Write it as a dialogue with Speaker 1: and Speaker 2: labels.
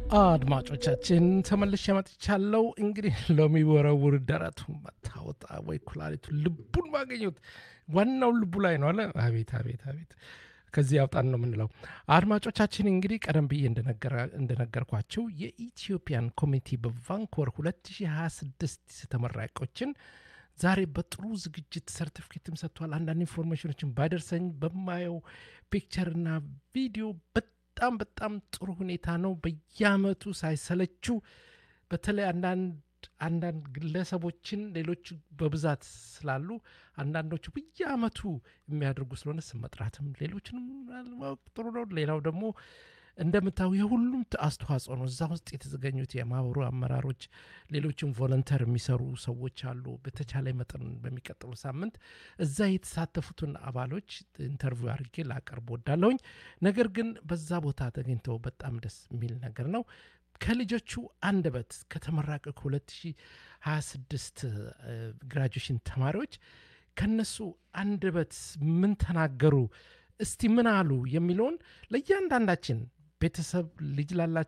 Speaker 1: አድማጮቻችን ተመልሼ መጥቻለሁ። እንግዲህ ለሚወረውር ደረቱ መታወጣ ወይ ኩላሊቱ ልቡን ማገኘት ዋናው ልቡ ላይ ነው አለ። አቤት አቤት አቤት ከዚህ ያውጣን ነው የምንለው። አድማጮቻችን እንግዲህ ቀደም ብዬ እንደነገርኳቸው የኢትዮጵያን ኮሚኒቲ በቫንኮቨር 2026 ተመራቂዎችን ዛሬ በጥሩ ዝግጅት ሰርቲፊኬትም ሰጥቷል። አንዳንድ ኢንፎርሜሽኖችን ባይደርሰኝ በማየው ፒክቸርና ቪዲዮ በጣም በጣም ጥሩ ሁኔታ ነው። በየአመቱ ሳይሰለችው በተለይ አንዳንድ አንዳንድ ግለሰቦችን ሌሎች በብዛት ስላሉ አንዳንዶቹ በየአመቱ የሚያደርጉ ስለሆነ ስም መጥራትም ሌሎችንም ማወቅ ጥሩ ነው። ሌላው ደግሞ እንደምታዩ የሁሉም አስተዋጽኦ ነው። እዛ ውስጥ የተዘገኙት የማህበሩ አመራሮች፣ ሌሎችም ቮለንተር የሚሰሩ ሰዎች አሉ። በተቻለ መጠን በሚቀጥሉ ሳምንት እዛ የተሳተፉትን አባሎች ኢንተርቪው አድርጌ ላቀርብ ወዳለሁኝ። ነገር ግን በዛ ቦታ ተገኝተው በጣም ደስ የሚል ነገር ነው። ከልጆቹ አንደበት ከተመራቀ ከ2026 ግራጁዌሽን ተማሪዎች ከነሱ አንደበት ምን ተናገሩ፣ እስቲ ምን አሉ የሚለውን ለእያንዳንዳችን ቤተሰብ ልጅ ላላቸው